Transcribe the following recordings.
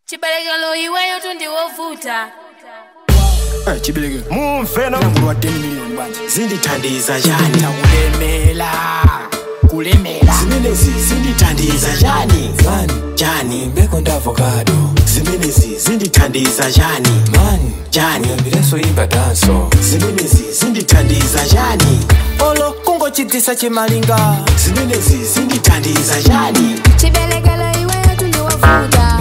chibalekelo iweyo tundiwovuta Eh, chibereke mumfeno mlango wa 10 million banje zindithandiza njani kulemela kulemela zimenezi zindithandiza njani mani njani mbeko ndi avocado zimenezi zindithandiza njani mani njani uyambirenso imba danso zimenezi zindithandiza njani olo kungochidzisa chimalinga zimenezi zindithandiza njani chibalekelo iweyo tundiwovuta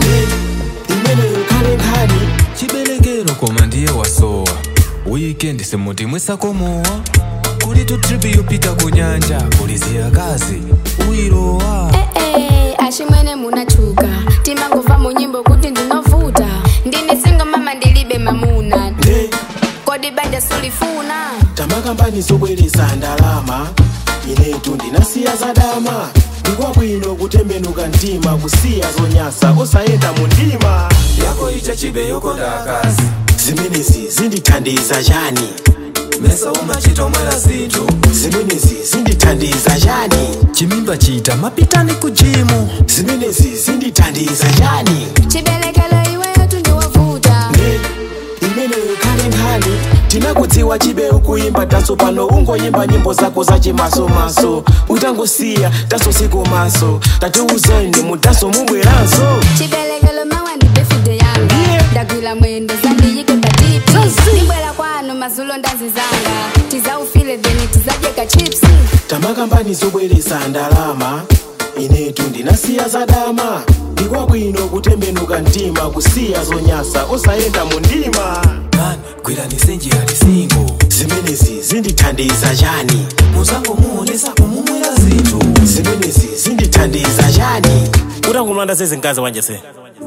imeneyo khale nkhani chiberekero koma ndiye wasowa wikendi simuti mwisakomowa kuli tu tripi yopita ku nyanja kuli ziyakazi uyilowa ee ashimwene munachuka timangova mu nyimbo kuti ndinovuta ndine singo mama ndilibe mamuna nde kodi banja sulifuna tamakambani zobweresa ndalama inetu ndinasiya zadama ndikwabwino kutembenuka mtima kusiya zonyasa osayenda mu ndima yako icha chibe yokonda akazi zimenezi zindithandiza njani mesa umachitomwera zinthu zimenezi zindithandiza njani chimimba chita mapitani ku jimu zimenezi zindithandiza njani chibalekelo iweyo tundiwovuta nde imeneyo khale nkhani tinakudziwa chibewu kuimba taso pano ungoyimba nyimbo zako zachimasomaso utangosiya taso sikomaso tatiuzani mutaso mubweranso chibalekelo mawa ndi befude yanga Yeah. ndagwira mwendo zandiyike patipi ndibwera kwanu mazulo ndazizanga tizaufile then tizadyeka chipsi tamakambani zobweresa ndalama inetu ndinasiya zadama ndikwabwino kutembenuka mtima kusiya zonyasa osayenda mu ndima mani gwirani njira lisingo zimenezi zindithandiza njani muzango muonesa kumumwera zinthu zimenezi zindithandiza njani utangumlanda sezinkazi wanje se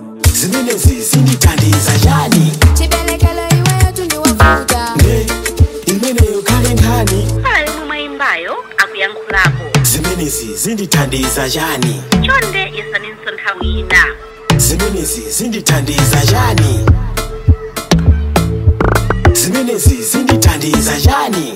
zimenezi zindithandiza njani chibalekelo iweyo tundiwovuta nde imeneyo khale nkhani pali momwe imbayo akuyankhulapo zimenezi zindithandiza njani chonde yesaninso nthawi ina zimenezi zindithandiza njani zimenezi zindithandiza njani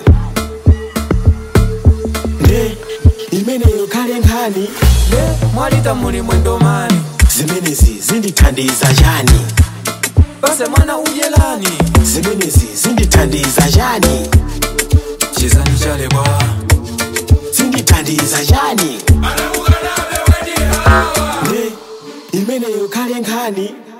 nde imeneyo khale nkhani ne mwalita muli mwendo mani zimenezi zindithandiza njani base mwana udyelani zimenezi zindithandiza njani chizani chalebwa zindithandiza njani nde imeneyo khale nkhani